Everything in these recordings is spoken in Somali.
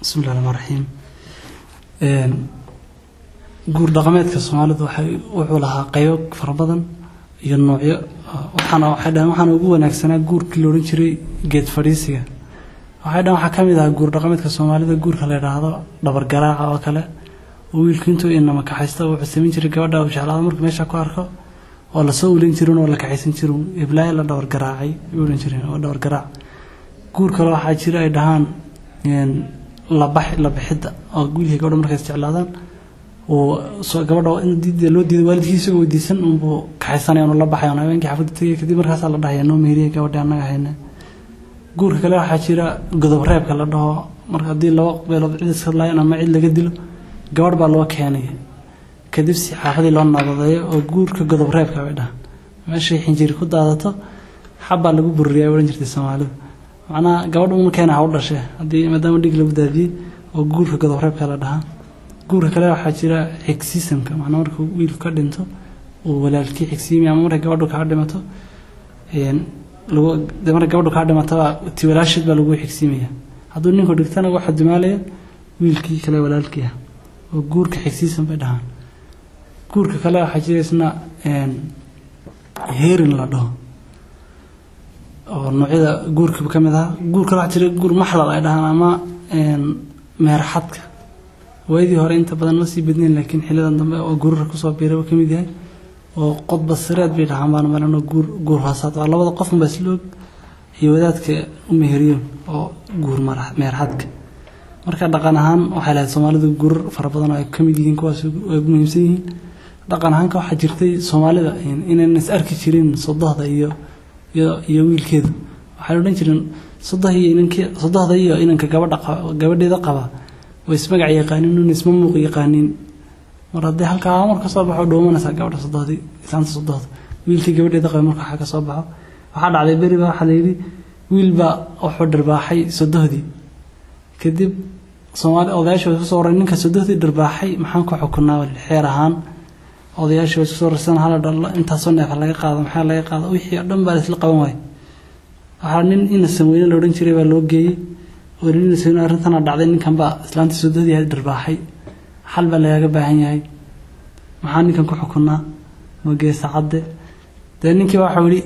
bismillahi raxmaan raxiim guur dhaqameedka soomaalidu waxay wuxuu lahaa qaybo fara badan iyo noocyo waxaana waxay dhahan waxaana ugu wanaagsanaa guurkii la odhan jiray geed fadhiisiga waxay dhahan waxaa ka mid ahaa guur dhaqameedka soomaalida guurka la yidhaahdo dhabar garaaca oo kale oo wiilku intuu inama kaxaysta wuxuu samayn jiray gabadha uu jeclaado markuu meesha ku arko oo lasoo ulin jirin oo la kaxaysan jirin iblaayo la dhabar garaacay ay odhan jireen oo dhabar garaac guur kale waxaa jira ay dhahaan labax labixidda oo wiilkii gabadha markay isjeclaadaan uu gabadha in diida loo diiday waalidkii isagoo weydiisan unbuu kaxaysanaya unu la baxay on habeenkii xafadda tegay kadib markaasaa la dhahaya noo meheriyay gabadhii annaga hayne guurka kale waxaa jira godob reebka la dhaho marka haddii laba beelood cid iska laayeen ama cid laga dilo gabadh baa loo keenay kadib si xaafadii loo nabadeeyo oo guurka godob reebka bay dhahan meeshay xinjiri ku daadato xabbaa lagu bururiyaa odhan jirtay soomaalidu macnaha gabadh uma keena ha u dhashe haddii maadaama dhig lagu daadiyey oo guurka godob reebka la dhahaa guurka kale waxaa jira xigsiisamka macnaa markuu wiilku ka dhinto uu walaalkii xigsiimaya ama markay gabadhu kaa dhimato markay gabadhu kaa dhimataba ti walaasheed baa lagu xigsiimaya hadduu ninku dhigtana waxa dumaalaya wiilkii kale walaalkii ah oo guurka xigsiisam bay dhahaan guurka kale waxaa jira isna heerin la dhaho oo noocyada guurka ka mid aha guur kale waxaa jira guur maxlal ay dhahaan ama meerxadka waayadii hore inta badan ma sii badnayn laakiin xilidan dambe oo guurara kusoo biiraba ka mid yahay oo qodba sireed bay dhahaan baan malano guur guur hoosaad waa labada qofun baa isla og iyo wadaadka u meheriyo oo guur meerxadka marka dhaqan ahaan waxay lahayd soomaalidu guurar fara badan oo ay ka mid yihiin kuwaas ay ugu muhiimsan yihiin dhaqan ahaanka waxaa jirtay soomaalida inayna is arki jirin sodohda iyo iyo wiilkeedu waxay odhan jireen sodohda iyo inankii sodohda iyo inanka gabadha gabadheeda qaba way ismagac yaqaanin un isma muuq yaqaanin mar haddii halkaa mar ka soo baxo dhoomanaysaa gabadha sodohdii islaanta sodohda wiilkii gabadheeda qaba marka waxaa ka soo baxo waxaa dhacday beri baa waxaa layidhi wiilbaa wuxuu dhirbaaxay sodohdii kadib soomaali odayaasha way kusoo wareen ninka sodohdii dhirbaaxay maxaan ku xukunaa xeer ahaan odayaasha way isku soo rarsan hala dhalo intaasoo neefa laga qaado maxaa laga qaado wixii oo dhan baa laisla qaban waayay waxaa nin ina samweyne la odhan jiray baa loo geeyey oo ina samweyne arrintana dhacday ninkan baa islaantii sodohdii ahayd dhirbaaxay xal baa lagaaga baahan yahay maxaa ninkan ku xukunaa mageesa cadde dee ninkii waxau yihi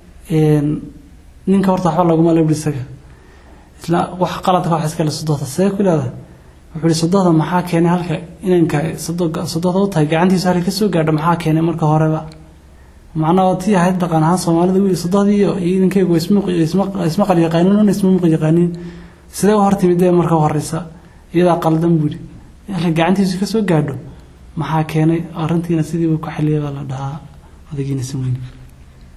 ninka horta waxba laguma lebri isaga isla wax qaladka wax iskale sodohda see ku leedahay wuxuu ihi sodohda maxaa keenay halka inanka sodohda u tahay gacantiisu halka kasoo gaadho maxaa keenay marka horeba macnaha tii ahayd dhaqan ahaan soomaalida wiil sodohdii iyo inankeygu isma qal yaqaanin una isma muuq yaqaanin sidee u hortimid dee marka horeysa iyadaa qaldan buuri halka gacantiisu kasoo gaadho maxaa keenay arrintiina sidiiba ku xiliyay baa la dhahaa odagiina sameyne